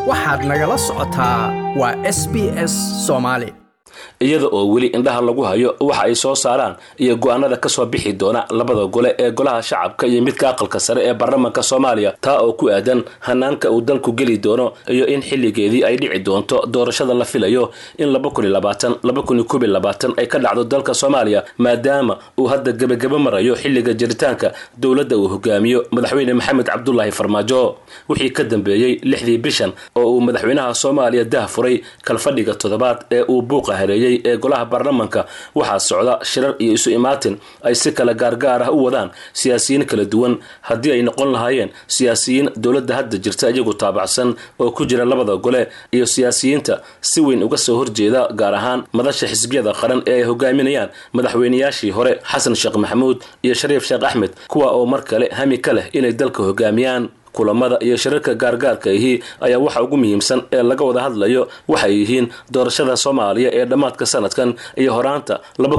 waxaad nagala socotaa waa s b s soomaali iyada oo weli indhaha lagu hayo waxa ay soo saaraan iyo go-aanada kasoo bixi doona labada gole ee golaha shacabka iyo midka aqalka sare ee baarlamaanka soomaaliya taa oo ku aadan hanaanka uu dalku geli doono iyo in xilligeedii ay dhici doonto doorashada la filayo in ay ka dhacdo dalka soomaaliya maadaama uu hadda gebagaba marayo xilliga jiritaanka dowladda uu hogaamiyo madaxweyne maxamed cabdulaahi farmaajo wixii ka dambeeyey lixdii bishan oo uu madaxweynaha soomaaliya dah furay kalfadhiga toddobaad ee uu buuqa hareeyey ee golaha baarlamaanka waxaa socda shirar iyo isu imaatin ay si kala gaargaar ah u wadaan siyaasiyiin kala duwan haddii ay noqon lahaayeen siyaasiyiin dowladda hadda jirta iyagu taabacsan oo ku jira labada gole iyo siyaasiyiinta si weyn uga soo horjeeda gaar ahaan madasha xisbiyada qaran ee ay hogaaminayaan madaxweynayaashii hore xasan sheekh maxamuud iyo shariif sheekh axmed kuwa oo mar kale hami ka leh inay dalka hogaamiyaan kulamada iyo shirarka gaargaarka ahi ayaa waxa ugu muhiimsan ee laga wada hadlayo waxay yihiin doorashada soomaaliya ee dhammaadka sanadkan iyo horaanta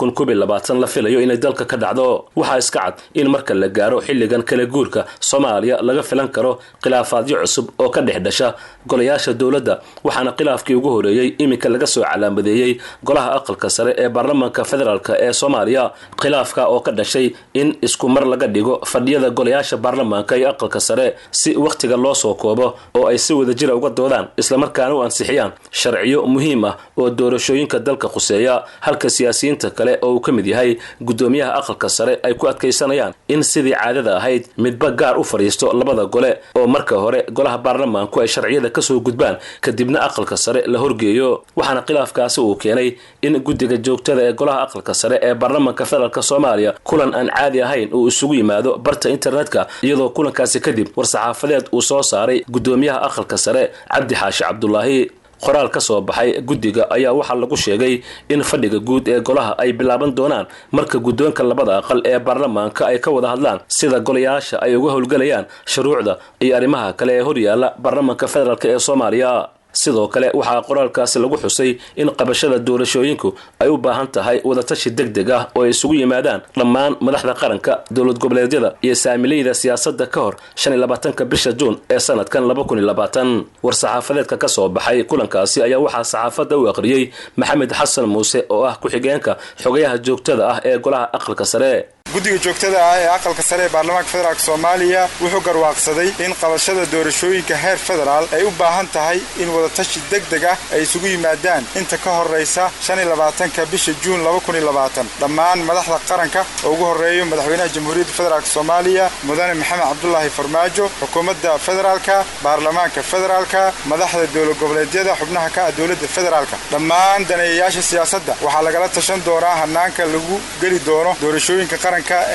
la filayo inay dalka ka dhacdo waxaa iska cad in marka la gaaro xilligan kala guurka soomaaliya laga filan karo khilaafaadyo cusub oo ka dhex dhasha golayaasha dowladda waxaana khilaafkii ugu horeeyey iminka laga soo calaamadeeyey golaha aqalka sare ee baarlamaanka federaalk ee soomaaliya khilaafka oo ka dhashay in isku mar laga dhigo fadhiyada golayaasha baarlamaanka iyo aqalka sare si wakhtiga loo soo koobo oo ay si wadajira uga doodaan islamarkaana u ansixiyaan sharciyo muhiim ah oo doorashooyinka dalka khuseeya halka siyaasiyiinta kale oo uu ka mid yahay guddoomiyaha aqalka sare ay ku adkaysanayaan in sidii caadada ahayd midba gaar u fadhiisto labada gole oo marka hore golaha baarlamaanku ay sharciyada kasoo gudbaan kadibna aqalka sare la horgeeyo waxaana khilaafkaasi uu keenay in guddiga joogtada ee golaha aqalka sare ee baarlamaanka federaalk soomaaliya kulan aan caadi ahayn uu isugu yimaado barta internetka iyadoo kulankaasi kadib xaafadeed uu soo saaray guddoomiyaha aqalka sare cabdi xaashi cabdulaahi qoraal ka soo baxay guddiga ayaa waxaa lagu sheegay in fadhiga guud ee golaha ay bilaaban doonaan marka guddoonka labada aqal ee baarlamaanka ay ka wada hadlaan sida golayaasha ay uga howlgelayaan shuruucda iyo arrimaha kale ee horyaala baarlamaanka federaalk ee soomaaliya sidoo kale waxaa qoraalkaasi lagu xusay in qabashada doorashooyinku ay u baahan tahay wadatashi deg deg ah oo ay isugu yimaadaan dhammaan madaxda qaranka dowlad goboleedyada iyo saamileyda siyaasadda ka hor shan iyo labaatanka bisha juun ee sanadkan laba kun iyo labaatan war-saxaafadeedka ka soo baxay kulankaasi ayaa waxaa saxaafadda u aqriyey maxamed xasan muuse oo ah ku-xigeenka xogayaha joogtada ah ee golaha aqalka sare guddiga joogtada ah ee aqalka sare ee baarlamaanka federaalk soomaaliya wuxuu garwaaqsaday in qabashada doorashooyinka heer federaal ay u baahan tahay in wadatashi deg deg ah ay isugu yimaadaan inta ka horraysa shan iyo labaatanka bisha juun laba kun iyo labaatan dhammaan madaxda qaranka oo ugu horreeyo madaxweynaha jamhuuriyadda federaalk soomaaliya mudane maxamed cabdulaahi farmaajo xukuumadda federaalka baarlamaanka federaalka madaxda dowlad goboleedyada xubnaha ka ah dowladda federaalka dhammaan daneeyayaasha siyaasadda waxaa lagala tashan doonaa hanaanka lagu geli doono doorashooyinka qaranka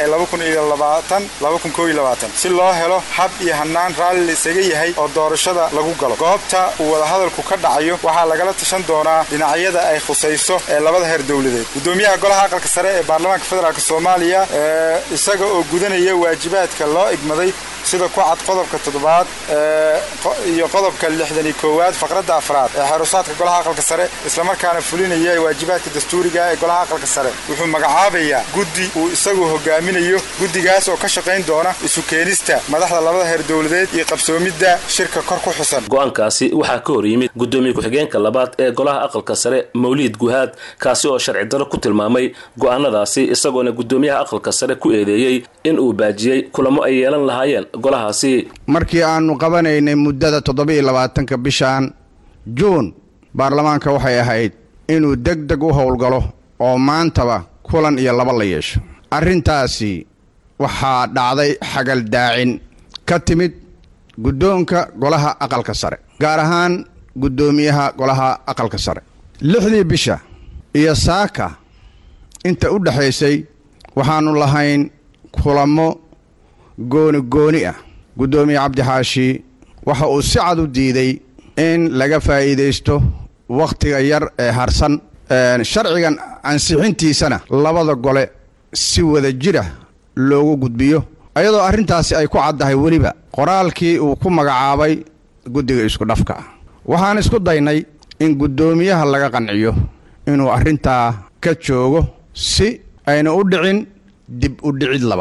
si loo helo hab iyo hanaan raalli la isaga yahay oo doorashada lagu galo goobta uu wadahadalku ka dhacayo waxaa lagala tashan doonaa dhinacyada ay khusayso ee labada heer dowladeed gudoomiyaha golaha aqalka sare ee baarlamaanka federaalk soomaaliya isaga oo gudanaya waajibaadka loo igmaday sida ku cad qodobka toddobaad iyo qodobka lixdan iyo koowaad faqradda afraad ee xeerusaadka golaha aqalka sare islamarkaana fulinaya waajibaadka dastuuriga ee golaha aqalka sare wuxuu magacaabayaa guddi uu isagu hogaaminayo guddigaas oo ka shaqayn doona isu keenista madaxda labada heer dowladeed iyo qabsoomidda shirka kor ku xusan go-aankaasi waxaa ka hor yimid guddoomiye ku-xigeenka labaad ee golaha aqalka sare mawliid guhaad kaasi oo sharci daro ku tilmaamay go-aanadaasi isagoona guddoomiyaha aqalka sare ku eedeeyey in uu baajiyey kulamo ay yeelan lahaayeen golahaasi markii aannu qabanaynay muddada toddoba-iyo labaatanka bishan juun baarlamaanka waxay ahayd inuu deg deg u howlgalo oo maantaba kulan iyo laba la yeesho arrintaasi waxaa dhacday xagaldaacin ka timid guddoonka golaha aqalka sare gaar ahaan guddoomiyaha golaha aqalka sare lixdii bisha iyo saaka inta u dhexaysay waxaannu lahayn kulamo gooni gooni ah guddoomiye cabdixaashi waxa uu si cad u diiday in laga faa'iidaysto wakhtiga yar ee harsan sharcigan ansixintiisana labada gole si wada jira loogu gudbiyo ayadoo arrintaasi ay ku caddahay weliba qoraalkii uu ku magacaabay guddiga isku dhafka ah waxaan isku daynay in guddoomiyaha laga qanciyo inuu arrintaa ka joogo si ayna u dhicin dib u dhicid labaad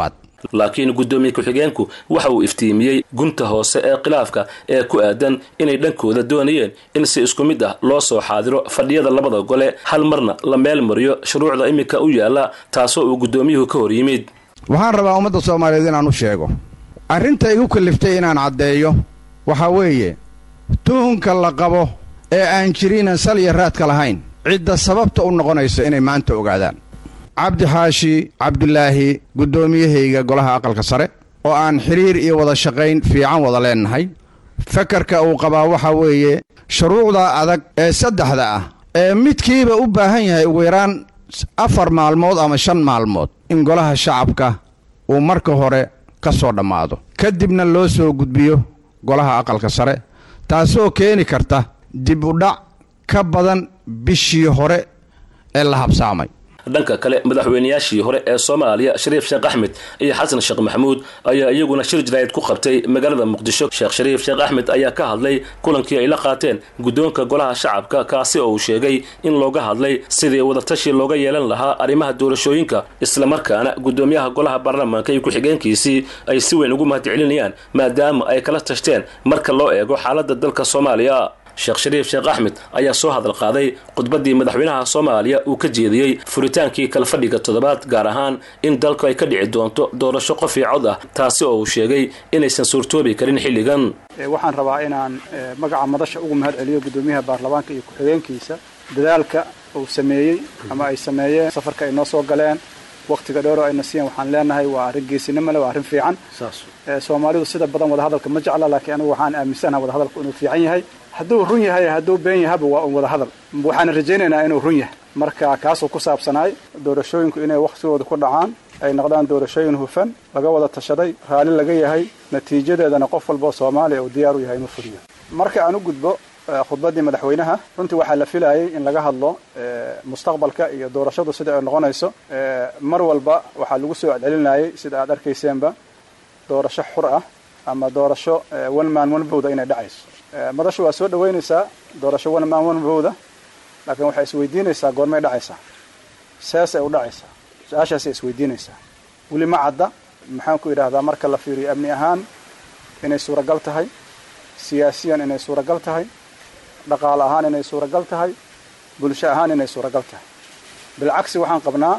laakiin guddoomiye ku-xigeenku waxa uu iftiimiyey gunta hoose ee khilaafka ee ku aadan inay dhankooda doonayeen in si isku mid ah loo soo xaadiro fadhiyada labada gole hal marna la meel mariyo shuruucda iminka u yaalla taasoo uu guddoomiyuhu ka hor yimid waxaan rabaa ummadda soomaaliyeed inaan u sheego arrinta igu kalliftay inaan caddeeyo waxaa weeye tuhunka la qabo ee aan jirinan sal iyo raadka lahayn cidda sababta u noqonaysa inay maanta ogaadaan cabdi xaashi cabdulaahi guddoomiyahayga golaha aqalka sare oo aan xidhiir iyo wada shaqayn fiican wada leennahay fakarka uu qabaa waxaa weeye shuruucda adag ee saddexda ah ee midkiiba u baahan yahay ugu yaraan afar maalmood ama shan maalmood in golaha shacabka uu marka hore ka soo dhammaado kadibna loo soo gudbiyo golaha aqalka sare taasoo keeni karta dib u dhac ka badan bishii hore ee la habsaamay dhanka kale madaxweynayaashii hore ee soomaaliya shariif sheekh axmed iyo xasan sheekh maxamuud ayaa iyaguna shir jaraa'id ku qabtay magaalada muqdisho sheekh shariif sheekh axmed ayaa ka hadlay kulankii ay la qaateen guddoonka golaha shacabka kaasi oo uu sheegay in looga hadlay sidii wadatashi looga yeelan lahaa arrimaha doorashooyinka islamarkaana guddoomiyaha golaha baarlamaanka iyo ku-xigeenkiisii ay si weyn ugu mahadcelinayaan maadaama ay kala tashteen marka loo eego xaaladda dalka soomaaliya sheekh shariif sheekh axmed ayaa soo hadal qaaday khudbaddii madaxweynaha soomaaliya uu ka jeediyey furitaankii kalfadhiga toddobaad gaar ahaan in dalku ay ka dhici doonto doorasho qof ii cod ah taasi oo uu sheegay inaysan suurtoobi karin xilligan waxaan rabaa inaan magaca madasha ugu mahad celiyo guddoomiyaha baarlamaanka iyo ku-xigeenkiisa dadaalka uu sameeyey ama ay sameeyeen safarka ay noo soo galeen wakhtiga dheeroo ayna siiyeen waxaan leenahay waa arrin geesinimo leh waa arrin fiican soomaalidu sida badan wadahadalka ma jecla laakiin anigu waxaan aaminsanaha wadahadalku inuu fiican yahay hadduu run yahay hadduu been yahaba waa un wadahadal waxaana rajaynaynaa inuu run yahay marka kaasuu ku saabsanaay doorashooyinku inay wakhtigooda ku dhacaan ay noqdaan doorashooyin hufan laga wada tashaday raalli laga yahay natiijadeedana qof walboo soomaaliya uu diyaar u yahay inuu fuliyo marka aan u gudbo khudbaddii madaxweynaha runtii waxaa la filayay in laga hadlo mustaqbalka iyo doorashadu sida ay noqonayso mar walba waxaa lagu soo celcelinayay sida aad arkayseenba doorasho xur ah ama doorasho one man one vote inay dhacayso madashu waa soo dhaweynaysaa doorasho one man one vote laakiin waxay isweydiinaysaa goormay dhacaysaa seesay u dhacaysaa su-aashaasay isweydiinaysaa weli ma cadda maxaan ku idhaahdaa marka la fiiriyo amni ahaan inay suuragal tahay siyaasiyan inay suuragal tahay dhaqaale ahaan inay suuragal tahay bulsho ahaan inay suuragal tahay bilcagsi waxaan qabnaa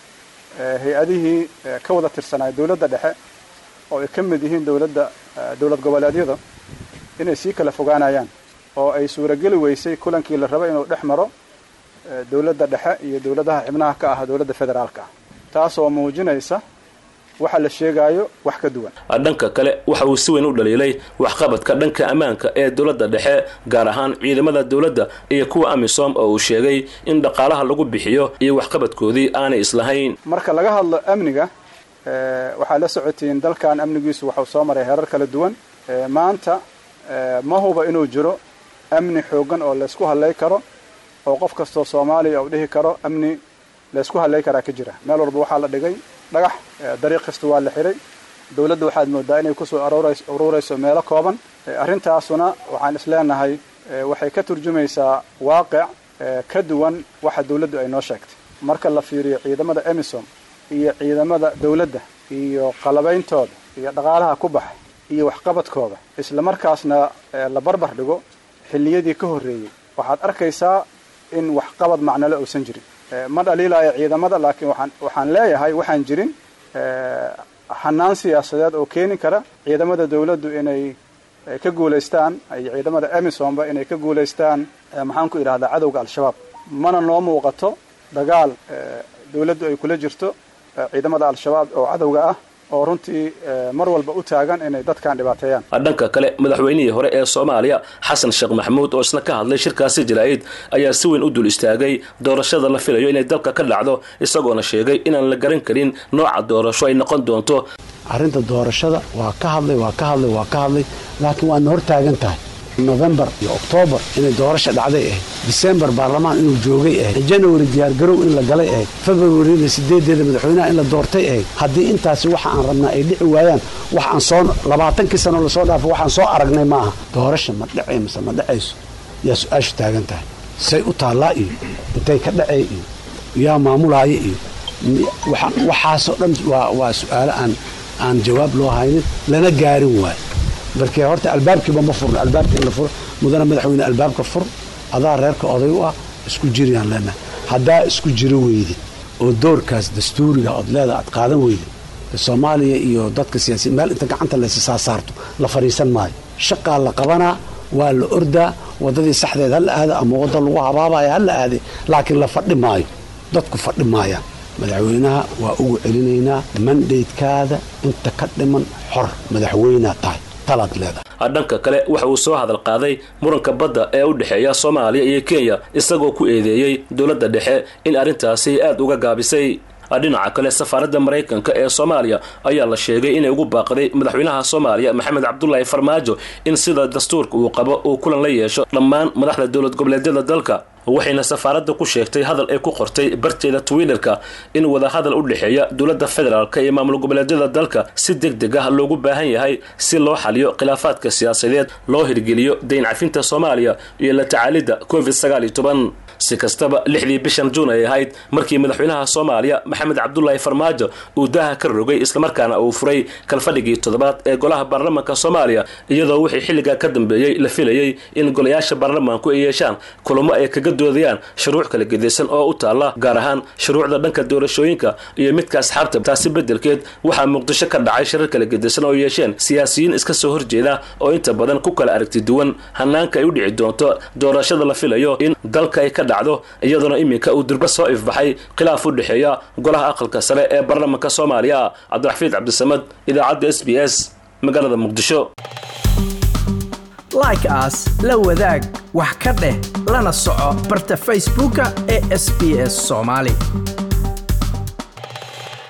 hay-adihii ka wada tirsanaya dowladda dhexe oo ay ka mid yihiin dowladda dowlad goboleedyada inay sii kala fogaanayaan oo ay suurageli weysay kulankii la raba inuu dhex maro dowladda dhexe iyo dowladaha xibnaha ka ah dowladda federaalka ah taasoo muujinaysa waxa la sheegaayo wax ka duwan dhanka kale waxa uu si weyn u dhaliilay waxqabadka dhanka ammaanka ee dowladda dhexe gaar ahaan ciidamada dowladda iyo kuwa amisom oo uu sheegay in dhaqaalaha lagu bixiyo iyo waxqabadkoodii aanay islahayn marka laga hadlo amniga waxaad la socotiin dalkan amnigiisu waxau soo maray heerar kala duwan maanta ma huba inuu jiro amni xoogan oo laysku hadlay karo oo qof kastoo soomaaliya uu dhihi karo amni laysku hadlay karaa ka jira meel walba waxaa la dhigay dhagax dariiq kasta waa la xiray dowladda waxaad moodaa inay kusoo aruurayso meelo kooban arrintaasuna waxaan isleenahay waxay ka turjumaysaa waaqic ka duwan waxa dowladdu ay noo sheegtay marka la fiiriyo ciidamada emisom iyo ciidamada dowladda iyo qalabeyntooda iyo dhaqaalaha ku baxa iyo waxqabadkooda isla markaasna la barbar dhigo xilliyadii ka horreeyey waxaad arkaysaa in waxqabad macnole uusan jirin ma dhaliilaayo ciidamada laakiin waxaan waxaan leeyahay waxaan jirin xanaan siyaasadeed oo keeni kara ciidamada dowladdu inay ka guulaystaan iyo ciidamada emisomba inay ka guulaystaan maxaan ku idhahdaa cadowga al-shabaab mana noo muuqato dagaal dowladdu ay kula jirto ciidamada al-shabaab oo cadowga ah oo runtii mar walba u taagan inay dadkan dhibaateeyaan dhanka kale madaxweynihii hore ee soomaaliya xasan sheekh maxamuud oo isna ka hadlay shirkaasi jaraa'id ayaa si weyn u dul istaagay doorashada la filayo inay dalka ka dhacdo isagoona sheegay inaan la garan karin nooca doorasho ay noqon doonto arrinta doorashada waa ka hadlay waa ka hadlay waa ka hadlay laakiin waadna hor taagan tahay nofembar iyo oktoobar inay doorasha dhacday ahayd disembar baarlamaan inuu joogay ahayd janawari diyaargarow in la galay ahayd februarina sideedeeda madaxweynaha in la doortay ahayd haddii intaasi waxa aan rabnaa ay dhici waayaan wax aan soo labaatankii sano lasoo dhaafo waxaan soo aragnay maaha doorasha ma dhacay mise ma dhacayso yaa su-aashu taagan tahay say u taallaa iyo intay ka dhacay iyo yaa maamulaaya iyo waxaasoo dhan waa su-aalo aan aan jawaab loo haynin lana gaarin waayo markee horta albaabkiiba ma furno albaabka in la furo mudana madaxweyne albaabka fur adaa reerka oday u ah isku jiriyaan leenahay haddaa isku jiro weydid oo doorkaas dastuuriga ood leeda aad qaadan weydid soomaaliya iyo dadka siyaasiyiin meel inta gacanta laysa saasaarto la fadhiisan maayo shaqaa la qabanaa waa la ordaa waddadii saxdeed ha la aada ama wadda lagu habaabaya ha la aade laakiin la fadhi maayo dadku fadhi maayaan madaxweynaha waa ugu celinaynaa mandaydkaada inta ka dhiman xor madaxweynea tahay talaad leedahay dhanka kale waxa uu soo hadal qaaday muranka badda ee u dhexeeya soomaaliya iyo kenya isagoo ku eedeeyey dowladda dhexe in arrintaasi aad uga gaabisay dhinaca kale safaaradda maraykanka ee soomaaliya ayaa la sheegay inay ugu baaqday madaxweynaha soomaaliya maxamed cabdulaahi farmaajo in sida dastuurka uu qabo uu kulan la yeesho dhammaan madaxda dowlad goboleedyada dalka waxayna safaaradda ku sheegtay hadal ay ku qortay barteeda twitterka in wadahadal u dhexeeya dowladda federaalk iyo maamul goboleedyada dalka si deg deg ah loogu baahan yahay si loo xaliyo khilaafaadka siyaasadeed loo hirgeliyo dayn cafinta soomaaliya iyo la tacaalidda covid sagaal iyo toban si kastaba lixdii bishan juun ay ahayd markii madaxweynaha soomaaliya maxamed cabdulaahi farmaajo uu daaha ka rogay islamarkaana uu furay kalfadhigii toddobaad ee golaha baarlamaanka soomaaliya iyadoo wixii xilligaa ka dambeeyey la filayey in golayaasha baarlamaanku ay yeeshaan kulamo ay kaga doodayaan shuruuc kala gedaysan oo u taalla gaar ahaan shuruucda dhanka doorashooyinka iyo midka asxaabta taasi beddelkeed waxaa muqdisho ka dhacay shirar kala gedaysan oo yeesheen siyaasiyiin iska soo horjeeda oo inta badan ku kala aragti duwan hanaanka ay u dhici doonto doorashada la filayo in dalka ay ka dhacdo iyadoona iminka uu durba soo ifbaxay khilaaf u dhexeeya golaha aqalka sare ee baarlamaanka soomaaliya cabdiraxfiid cabdisamad idaacadda s b s magaalada muqdisho like aas la wadaag wax ka dheh lana soco barta facebooka ee sb s soomaali